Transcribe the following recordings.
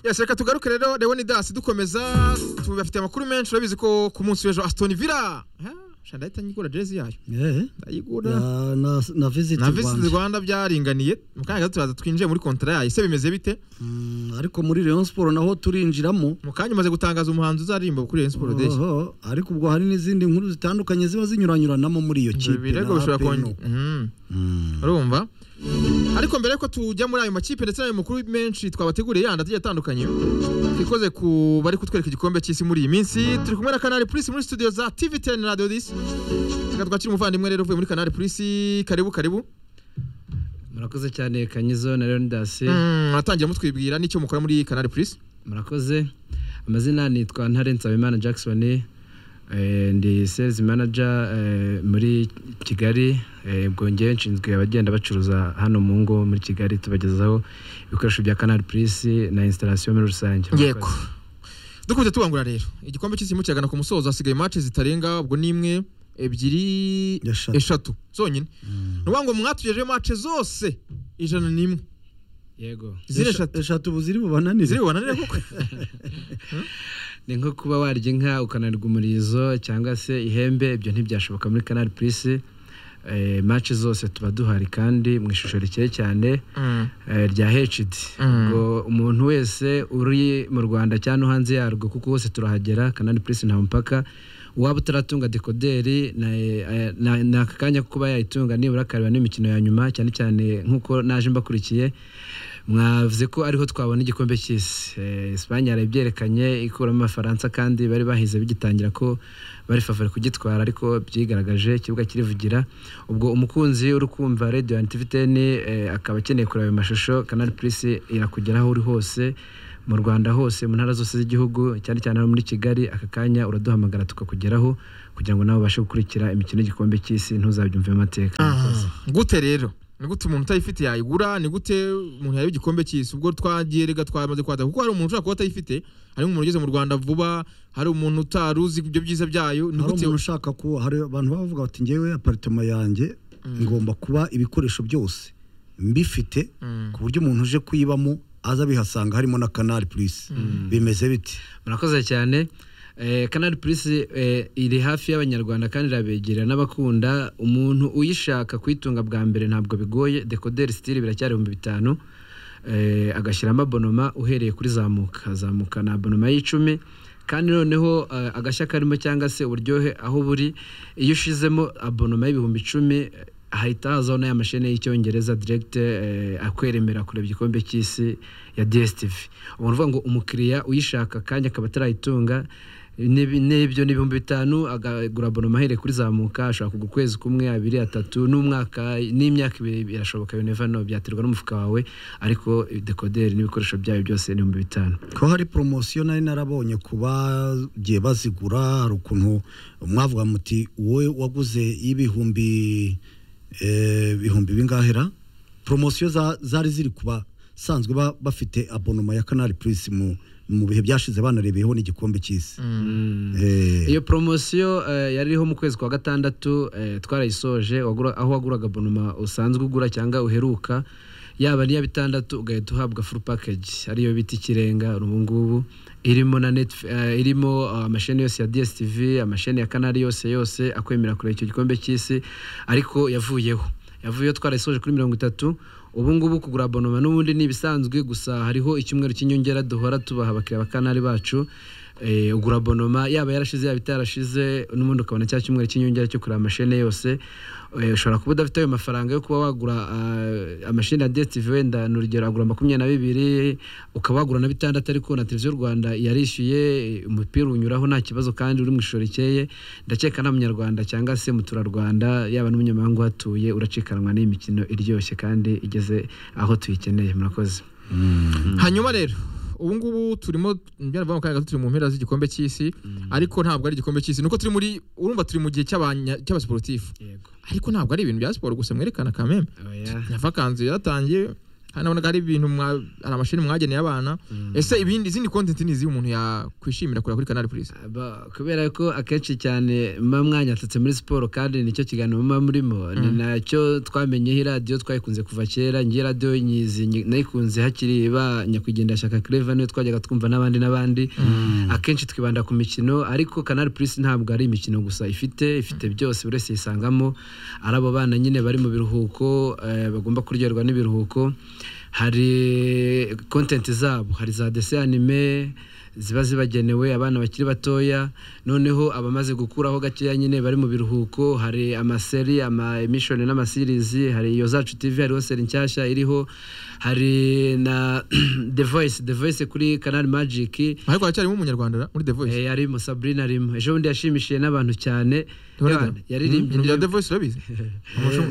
yashaka tugaruke rero leoni dasi dukomeza tubafitiye amakuru menshi urabizi ko ku munsi w'ejo asitoni vila ndahita nyigura jezi yayo Eh, ndayigura ya- na na visit na Rwanda. visiti rwanda byaringaniye mu kanya gato turaza twinjiye muri kontara yayo ese bimeze bite Mm, ariko muri Rayon Sport naho turinjiramo mu kanya umaze gutangaza umuhanzi uzaririmba kuri Rayon Sport Day Oho, ariko ubwo hari n'izindi nkuru zitandukanye ziba zinyuranyuranamo muri iyo kipe ibirego bishobora kongera kongera urumva ariko mbere yuko tujya muri ayo makipe ndetse n'ayo makuru menshi twabateguriye yandi agiye atandukanye twikoze ku bari kutwereka igikombe cy'isi muri iyi minsi turi kumwe na kanari purisi muri studio za tv teni radiyo disi reka twakire umuvandimwe rero uvuye muri kanari purisi karibu karibu murakoze cyane kanyizo na leonidasi Mm, atangira mutwibwira n'icyo mukora muri kanari purisi murakoze amazina nitwa ntare nsabimana jackson eh, ndi sales manager eh, muri kigali eh, ubwo ngewe nshinzwe abagenda bacuruza hano mu ngo muri kigali tubagezaho ibikoresho bya canal plus na installation muri rusange yego dukunze tubangura rero igikombe cy'isi kiragana ku musozo hasigaye match zitarenga ubwo ni imwe ebyiri Eshatu. eshatu zonyine ni ukuvuga ngo mwatugejeho match zose ijana n'imwe yego ziri eshatu eshatu ubu ziri bubananire ziri bubananire koko ni nko kuba warya inka ukananirwa umurizo cyangwa se ihembe ibyo ntibyashoboka muri canal plus eh, match zose tuba duhari kandi mu ishusho rikeye cyane eh, rya HD Mm. ngo umuntu wese uri mu Rwanda cyangwa no hanze yarwo kuko hose turahagera Canal Plus nta mupaka uwaba utaratunga dekoderi na- eh, na- ni aka kanya ko kuba yayitunga nibura akareba n'imikino ya nyuma cyane cyane nk'uko naje mbakurikiye mwavuze ko ariho twabona igikombe cy'isi Eh, Espagne yarabyerekanye ikuramo abafaransa kandi bari bahize bigitangira ko bari favori kugitwara ariko byigaragaje ikibuga kirivugira ubwo umukunzi uri kumva radio na tvtn eh, akaba akeneye kureba ayo mashusho canal plus irakugeraho uri hose mu rwanda hose mu ntara zose z'igihugu cyane cyane hano muri kigali aka kanya uraduhamagara tukakugeraho kugira ngo nawe ubashe gukurikira imikino y'igikombe cy'isi ntuzabyumve mu mateka Murakoze. gute rero ni gute umuntu utayifite yayigura ni gute umuntu yareba igikombe cy'isi ubwo twagiye rega twamaze kwata kuko hari umuntu ushobora kuba atayifite hari nk'umuntu ugeze mu rwanda vuba hari umuntu utari uzi ibyo byiza byayo ni hari gute umuntu ushaka kuba hari abantu baba bavuga bati ngewe aparitoma yanjye ngomba kuba ibikoresho byose mbifite Mm. ku buryo umuntu uje kuyibamo aza abihasanga harimo na kanari purisi bimeze bite murakoze cyane Eh, canal plus eh, iri hafi y'abanyarwanda kandi irabegera n'abakunda umuntu uyishaka kuyitunga bwa mbere ntabwo bigoye decoder style biracyari ibihumbi bitanu eh, agashyiramo abonoma uhereye kuri zamuka zamuka ni abonoma y'icumi kandi noneho eh, agashya karimo cyangwa se uburyohe aho buri iyo ushizemo abonoma y'ibihumbi icumi eh, hahita hazaho n'aya mashene y'icyongereza direct eh, akwemerera kureba igikombe cy'isi ya DSTV ubu ni ukuvuga ngo umukiriya uyishaka kandi akaba atarayitunga n'ibi- n'ibyo ni ibihumbi bitanu agagura abonoma ahereye kuri zamuka ashobora kugura ukwezi kumwe abiri atatu n'umwaka n'imyaka ibiri birashoboka you never know byaterwa n'umufuka wawe ariko dekoderi n'ibikoresho byayo byose ni ibihumbi bitanu ko hari poromosiyo nari narabonye ku bagiye bazigura hari ukuntu mwavuga muti wowe waguze y'ibihumbi eh, ibihumbi bingahera poromosiyo za- zari ziri kuba sanzwe ba- bafite abonoma ya kanari purisi mu mu bihe byashize banarebeyeho n'igikombe cy'isi Eh, iyo poromosiyo eh, yari iriho mu kwezi kwa gatandatu eh, twarayisoje wagura- aho waguraga bonoma usanzwe ugura cyangwa uheruka yaba n'iya bitandatu ugahita uhabwa full package ariyo bita ikirenga ubu ngubu irimo na net irimo eh, amasheni yose ya DSTV amasheni ya kanari yose yose akwemerera kureba icyo gikombe cy'isi ariko yavuyeho yavuyeho twarayisoje kuri mirongo itatu ubu ngubu kugura abonoma n'ubundi ni ibisanzwe gusa hariho icyumweru cy'inyongera duhora tubaha abakiriya ba kanari bacu eh, ugura abonoma yaba yarashize yaba itarashize n'ubundi ukabona cya cyumweru cy'inyongera cyo kureba amashene yose Eh, ushobora kuba udafite ayo mafaranga yo kuba wagura ah, amashene ya DSTV wenda ni urugero agura makumyabiri na bibiri ukaba wagura na bitandatu ariko na televiziyo rwanda yarishyuye eh, umupira unyuraho nta kibazo kandi uri mu ishusho rikeye ndakeka nta munyarwanda cyangwa se muturarwanda yaba n'umunyamahanga uhatuye uracikanwa n'iyi mikino iryoshye kandi igeze aho tuyikeneye murakoze hanyuma rero ubu ngubu turimo byanavuga mu kanya gato turi mu mpera z'igikombe cy'isi ariko ntabwo ari igikombe cy'isi nuko turi muri urumva turi mu gihe cy'abanya- cy'abasiporutifu yego ariko ntabwo ari ibintu bya siporo gusa mwerekana kameme oya vakanzi yaratangiye hano nabonaga hari ibintu mwa- hari amasheni mwageneye abana ese ibindi izindi content ni izihe umuntu yakwishimira kureba kuri canal plus Aba- kubera ko akenshi cyane muba mwanyatatse muri siporo kandi nicyo kiganiro muba murimo ni nacyo twamenyeho iradiyo twayikunze kuva kera njye radiyo nyizi nyi- nayikunze hakiri ba nyakwigendera shaka kereva niyo twajyaga twumva n'abandi n'abandi akenshi twibanda ku mikino ariko kanari purisi ntabwo ari imikino gusa ifite ifite byose buri wese yisangamo ari abo bana nyine bari mu biruhuko eh, bagomba kuryoherwa n'ibiruhuko hari kontenti zabo hari za desi anime ziba zibagenewe abana bakiri batoya noneho abamaze gukuraho gakeya nyine bari mu biruhuko hari amaseri ama emission n'amasirizi hari iyo zacu tv hariho seri nshyashya iriho hari na the voice the voice kuri canal magic ariko haracyarimo umunyarwanda ra? muri the voice eh, harimo sabrina arimo ejo bundi yashimishije n'abantu cyane Turabona? Ebana, yaririmbye Ibya indirimbo- The Voice urabizi Eh,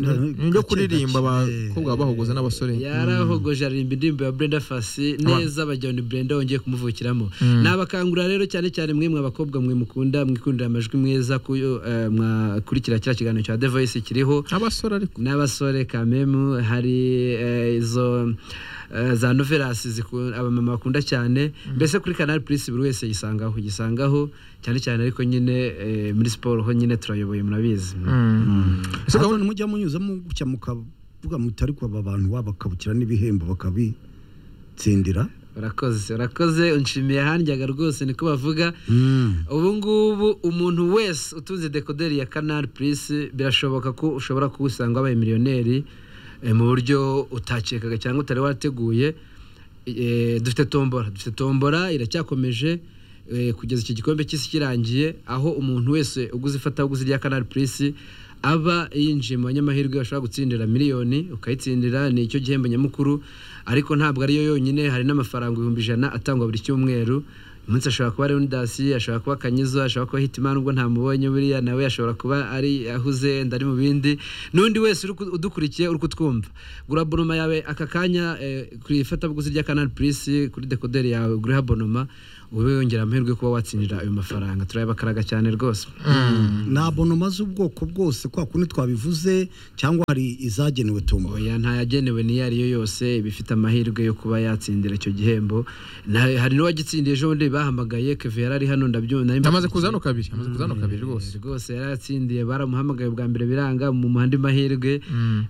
ni ibyo gake, kuririmba gake. abakobwa bahogoza n'abasore yarahogoje aririmba indirimbo ya Brenda Fassie neza bagira ni Brenda wongeye kumuvukiramo nabakangurira rero cyane cyane mwe mwa bakobwa mwe mukunda mwikundira amajwi mwiza kuyo eh, mwakurikira kiriya kiganiro cya The Voice kiriho abasore ariko n'abasore kamemu hari eh, izo eh, za novelasi ziku- abamama bakunda cyane mbese kuri canal plus buri wese yisangaho yisangaho cyane cyane ariko nyine eh, muri siporo ho nyine turayoboye murabizi Ese Ahubwo gahunda- mujya munyuzamo gutya mukavuga muti ariko aba bantu babakabukira n'ibihembo bakabitsindira urakoze urakoze unshimiye handyaga rwose niko bavuga ubu ngubu umuntu wese utunze dekoderi ya canal plus birashoboka ko ushobora kuwusanga wabaye miliyoneri eh, mu buryo utakekaga cyangwa utari wateguye Eh, dufite tombora dufite tombora iracyakomeje eh, kugeza iki gikombe cy'isi kirangiye aho umuntu wese uguze ifatabuguzi rya canal plus aba yinjiye mu banyamahirwe bashobora gutsindira miliyoni ukayitsindira ni icyo gihembo nyamukuru ariko ntabwo ariyo yonyine hari n'amafaranga ibihumbi ijana atangwa buri cyumweru uyu munsi ashobora kuba ari unidasi ashobora kuba kanyizo ashobora kuba hitimana ubwo ntamubonye buriya nawe ashobora kuba ari ahuze ndari mu bindi n'undi wese uri ku- udukurikiye uri kutwumva gura bonoma yawe aka kanya eh, ku ifatabuguzi rya canal plus kuri dekoderi yawe ugure bonoma ube wongera amahirwe yo kuba watsindira ayo mafaranga turayabakaraga cyane rwose ni abonoma z'ubwoko bwose kwa kundi twabivuze cyangwa hari izagenewe tombo oya ntayagenewe n'iyo ari yo yose iba ifite amahirwe yo kuba yatsindira icyo gihembo Na- hari n'uwagitsindiye ejo bundi bahamagaye keve yari ari hano ndabyumva nari amaze kuza hano kabiri amaze kuza hano kabiri rwose rwose yarayatsindiye baramuhamagaye bwa mbere biranga mu muhanda mahirwe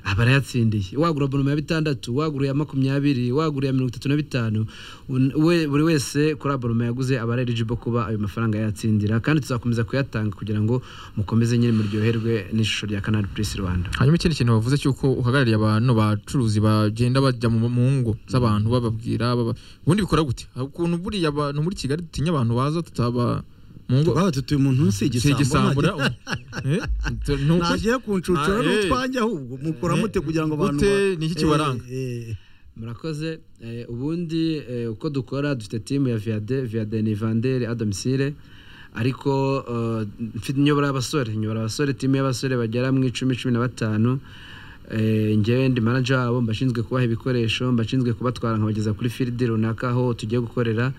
aba arayatsindiye wagura bonoma ya bitandatu wagura iya makumyabiri wagura iya mirongo itatu na bitanu un- we- buri wese kuri abonoma yaguze aba ari eligible kuba ayo mafaranga yatsindira kandi tuzakomeza kuyatanga kugira ngo mukomeze nyine muryoherwe n'ishusho rya canal plus rwanda hanyuma ikindi kintu bavuze cy'uko uhagarariye abantu bacuruzi bagenda bajya mu mu ngo z'abantu bababwira baba- ubundi bikora gute Hari ukuntu buriya abantu muri kigali dutinya abantu baza tutaba mu ngo twaba tutuye umuntu si si igisambo igisambo ra? Eh? Ni uko- nagiye kuncucura Ah, eh. n'utwanjye ahubwo mukora Eh, mute kugira ngo abantu gute? ba- Ni iki Eh, kibaranga? eh, murakoze eh, ubundi eh, uko dukora dufite timu ya viade viade ni vandere adomisire ariko eh, mfite nyobora abasore nyobora abasore timu y'abasore bagera mu icumi cumi na batanu eh, njyewe ndi manager wabo mbashinzwe kubaha ibikoresho mbashinzwe kubatwara nkabageza kuri field runaka aho tugiye gukorera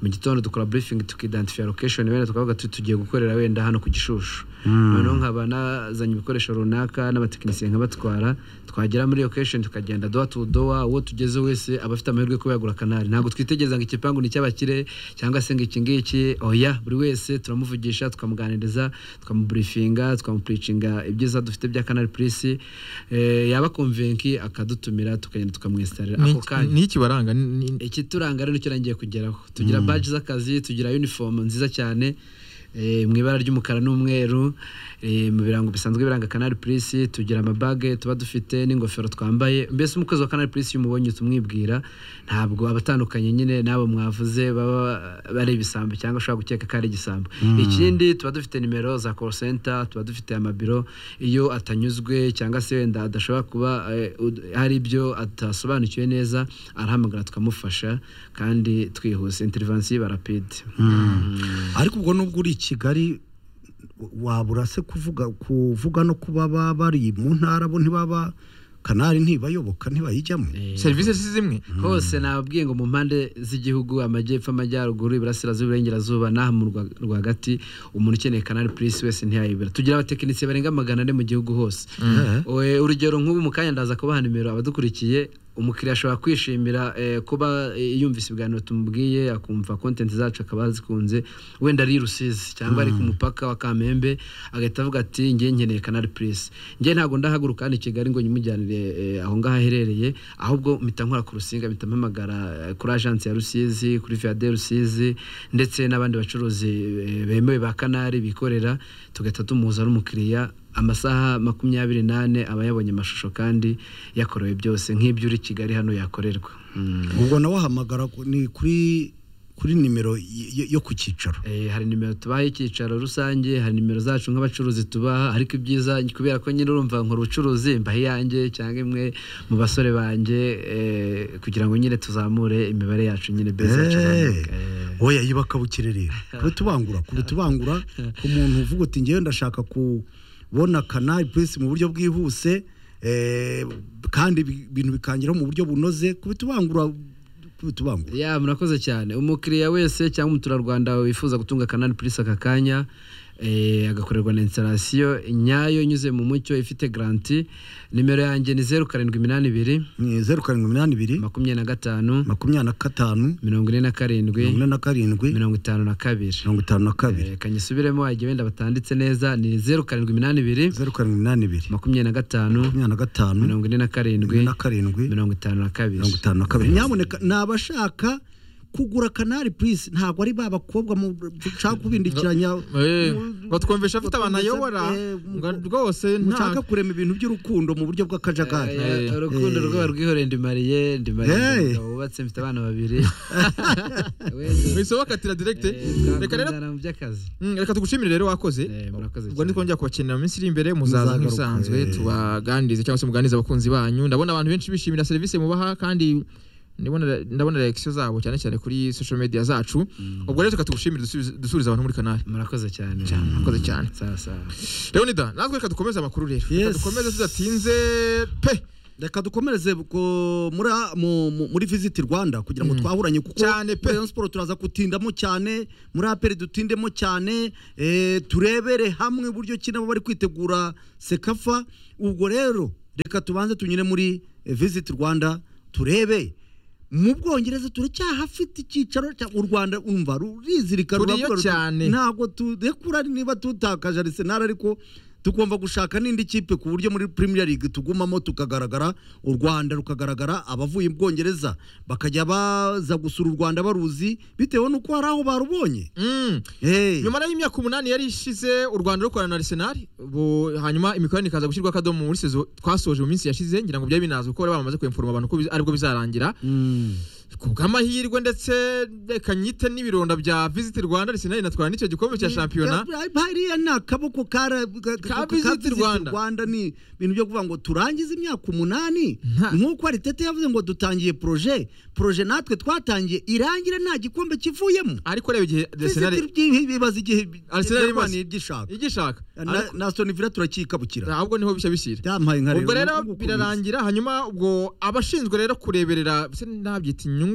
mu gitondo dukora briefing tukidentify location wenda tukavuga tuti tugiye gukorera wenda hano ku gishushu noneho nkaba nazanye ibikoresho runaka n'abatekinisiye nkabatwara twagera muri location tukagenda doha tu doha uwo tugeze wese aba afite amahirwe yo kuba yagura kanari ntabwo twitegereza ngo igipangu ni icy'abakire cyangwa se ngo iki ngiki oya buri wese turamuvugisha tukamuganiriza tukamuburifinga tukamupuricinga ibyiza dufite bya kanari purisi yaba konvenki akadutumira tukagenda tukamwesitarira ni ako iki- kanya ni iki kibaranga Ni- ni- ikituranga rero nicyo nangiye kugeraho tugira baji z'akazi tugira uniform nziza cyane eh, mu ibara ry'umukara n'umweru eh, mu birango bisanzwe biranga canal plus tugira amabage tuba dufite n'ingofero twambaye mbese umukozi wa canal plus iyo umubonye tumwibwira ntabwo abatandukanye nyine n'abo mwavuze baba bari ibisambo cyangwa ushobora gukeka ko ari igisambo ikindi tuba dufite nimero za call center tuba dufite amabiro iyo atanyuzwe cyangwa se wenda adashobora kuba eh, ud- hari ibyo atasobanukiwe neza arahamagara tukamufasha kandi twihuse intervensi iba rapide ariko ubwo nubwo uri i kigali wabura se kuvuga kuvuga no kuba ba- bari mu ntara bo ntibaba kanari ntibayoboka ntibayijyamo serivisi si zimwe hose nababwiye ngo mu mpande z'igihugu amajyepfo amajyaruguru iburasirazuba iburengerazuba n'aha mu Rwa- rwagati umuntu ukeneye kanari purisi wese ntiyayibura tugira abatekinisiye barenga magana ane mu gihugu hose Eh. Eh, urugero nk'ubu mu kanya ndaza kubaha nimero abadukurikiye umukiriya ashobora kwishimira eh, kuba eh, yumvise ibiganiro tumubwiye akumva content zacu akaba azikunze wenda ari i rusizi cyangwa ari ku mupaka wa kamembe agahita avuga ati ngiye nkeneye kanari purisi ngiye ntabwo ndahaguruka hano i kigali ngo nyimujyanire eh, aho ngaho aherereye ahubwo mpita nkora ku rusinga mpita mpamagara eh, kuri ajansi ya rusizi kuri viyade rusizi ndetse n'abandi bacuruzi eh, bemewe ba kanari bikorera tugahita tumuhuza n'umukiriya amasaha makumyabiri n'ane aba yabonye amashusho kandi yakorewe byose nk'ibyo uri kigali hano yakorerwa Mm. ubwo nawe wahamagara ku- ni kuri kuri nimero y- y- yo ku cyicaro Eh, hari nimero tubaha icyicaro rusange hari nimero zacu nk'abacuruzi tubaha ariko ibyiza kubera ko nyine urumva nkora ubucuruzi mbaha iyanjye cyangwa imwe mu basore banjye eh, kugira ngo nyine tuzamure imibare yacu nyine beza yacu izamuke. Eh. oya yiba akabukire rero kubitubangura kubitubangura ku muntu uvuga uti ngewe ndashaka kubona kanari purisi mu buryo bwihuse eh, kandi ibi- ibintu bikangeraho mu buryo bunoze kubitubangura kubitubangura ya murakoze cyane umukiriya wese cyangwa umuturarwanda wifuza gutunga kanari purisi aka kanya eh, agakorerwa na instalasiyo nyayo inyuze mu mucyo ifite garanti nimero yanjye ni zeru karindwi iminani ibiri ni zeru karindwi umunani ibiri makumyabiri na gatanu makumyabiri na gatanu mirongo ine na karindwi mirongo ine na karindwi mirongo itanu na kabiri mirongo itanu na kabiri Eh, kanyisubiremo wagiye wenda batanditse neza ni zeru karindwi iminani ibiri zeru karindwi umunani ibiri makumyabiri na gatanu makumyabiri na gatanu mirongo ine na mirongo ine karindwi na karindwi mirongo itanu na kabiri mirongo itanu na kabiri nyaboneka ni abashaka kugura kanari purisi ntabwo ari ba bakobwa mu- dushaka kubindikiranya Eh, mu- ngo twumvisha afite abantu batwumvise, ayobora eh, ngo mu- rwose mushaka nta kurema ibintu by'urukundo mu buryo bw'akajagari Eh, urukundo rwaba rwihoreye ndimariye ndimariye Hey. umugabo wubatse mfite abana babiri wisobokatira direkite reka rero reka mu by'akazi Mm, reka tugushimire rero wakoze Eh, murakoze ubwo cyane. nitwongera kubakenera mu minsi iri imbere muzaza Muzagaruka, nk'ibisanzwe eh. tubaganirize cyangwa se muganirize abakunzi banyu ndabona abantu benshi bishimira serivisi mubaha kandi ndabona ndabona reaction zabo cyane cyane kuri social media zacu ubwo rero reka tugushimire dusubize- dusubirize abantu muri kanari murakoze cyane murakoze cyane sawa sawa leonida natwe reka dukomeze amakuru rero reka Yes. dukomeze tudatinze pe reka dukomereze ku- muri a- mu- mu- muri visiti rwanda kugira ngo twahuranye kuko Cyane pe. muri Rayon Sports turaza gutindamo cyane muri aperi dutindemo cyane eh, turebere hamwe uburyo ki nabo bari kwitegura sekafa ubwo rero reka tubanze tunyure muri eh, visiti rwanda turebe mu bwongereza turacyahafite icyicaro cya- u rwanda umva rurizirika Turiyo ruravuga ruti, cyane. ntabwo turekura niba tutakaje Arsenal ariko tugomba gushaka n'indi kipe ku buryo muri Premier League tugumamo tukagaragara u Rwanda rukagaragara abavuye mu Bwongereza bakajya baza gusura u Rwanda baruzi bitewe n'uko hari aho barubonye Mm. hey. nyuma rero y'imyaka umunani yari ishize u rwanda rukorana na arsenal ubu hanyuma imikoranire ikaza gushyirwa akadomo muri sezo twasoje mu minsi yashize ngira ngo byari binazwi ko bari bamaze kwemforoma abantu ko biza- aribwo bizarangira ku bw'amahirwe ndetse reka nyite n'ibironda bya visiti rwanda arsenal inatwara n'icyo gikombe cya shampiyona hariya ni akaboko kara- ka- Ka ka Visit Visit Rwanda. rwanda ni ibintu byo kuvuga ngo turangize imyaka umunani Nta- nk'uko aritete yavuze ngo dutangiye proje proje natwe twatangiye irangira nta gikombe kivuyemo ariko reba igihe arsenal Visit byi- bibaza igihe Arsenal ibibaza. yarwaniye igishaka igishaka Na- na Aston Villa turakikabukira ahubwo niho bishya bishyira byampaye nkareba ubwo rero uko bimeze. birarangira hanyuma ubwo abashinzwe rero kureberera se nabyita inyungu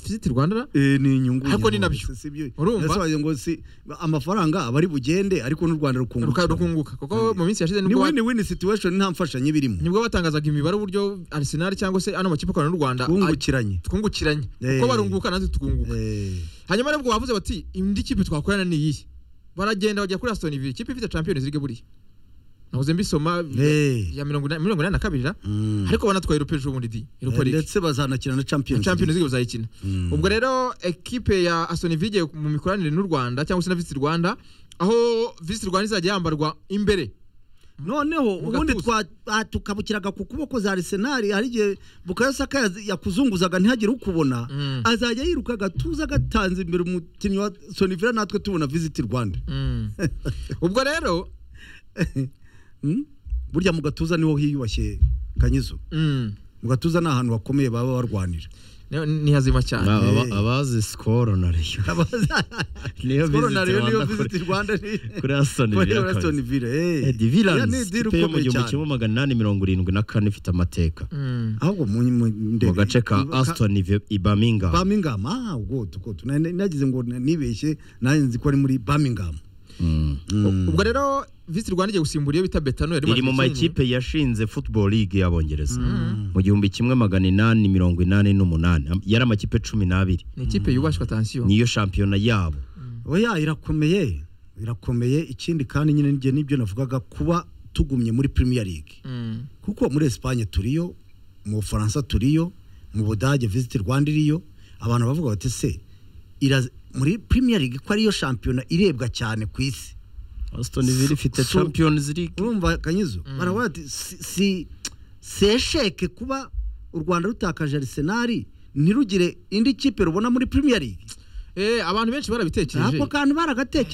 visiti rwanda Eh, ni inyungu Ariko ni nyine nabyo. rwose, si byo. Urumva? Nasobanuye ngo si amafaranga aba ari bugende ariko n'u Rwanda ruka- rukungukira rukunguka kuko mu minsi yashize ni nibwo ba- win win situation nta mfashanyo iba irimo nibwo batangazaga imibare uburyo arsenal cyangwa se ano makipe akorana n'u rwanda twungukiranye a- twungukiranye Eh. kuko barunguka natwe tukunguka Eh, hanyuma rero ubwo bavuze bati indi kipe twakorana ni iyi baragenda bajya kuri aston villa ikipe ifite champions league buriya nahoze mbisoma Eh. ya mirongo inani mirongo inani na kabiri ra mm. ariko banatwaye europe ejo bundi di Eh, europa league ndetse bazanakina na Champions champions League league bazayikina Mm. ubwo rero ekipe ya aston villa igiye mu mikoranire n'u rwanda cyangwa se na visit rwanda aho visit rwanda izajya yambarwa imbere noneho Mu ubundi gatuza. twa- ah, tukabukiraga ku kuboko za Arsenal hari igihe Bukayo Saka yaz- yakuzunguzaga ntihagire ukubona Mm. azajya yiruka agatuza agatanze imbere umukinnyi wa Aston Villa natwe tubona Visit Rwanda Mm. ubwo rero Mm? burya mu gatuza niho hiyubashye kanyizo mm, mu gatuza ni ahantu hakomeye baba barwanira ni- ni hazima cyane Ba- aba- abazi sikoro na reyo niyo Skoro na Rayon niyo kuri- Visit Rwanda ni kuri Aston kuri Villa Aston kabisa. Villa Eh, eh The Villains, Ya, ni deal ikipe yo mu ukomeye gihumbi cyane. kimwe magana inani mirongo irindwi na kane ifite amateka Mm. ahubwo mu mu- ndebe- mu gace ka ka- Aston Villa- i Birmingham Birmingham ah ubwo tuko nagize ngo nibeshye nanjye nzi ko ari muri Birmingham Mm. ubwo rero visi rwanda igiye gusimbura iyo bita betano yari iri mu imaze igihe kinini. makipe yashinze football league y'abongereza mu gihumbi kimwe magana inani mirongo inani n'umunani Am- yari amakipe cumi n'abiri ni ikipe yubashywe atansiyo niyo shampiyona yabo oya irakomeye irakomeye ikindi kandi nyine njye nibyo navugaga kuba tugumye muri premier league Mm. kuko muri Espagne turiyo mu Bufaransa turiyo mu Budage Visit Rwanda iriyo abantu bavuga bati se ira- muri Premier League ko ariyo shampiyona irebwa cyane ku isi Aston Villa ifite So- Champions League urumva kanyizo baravuga bati si- si- sesheke kuba u Rwanda rutakaje Arsenal ntirugire indi kipe rubona muri Premier League Eh, abantu benshi barabitekereje ako kantu baragatekereje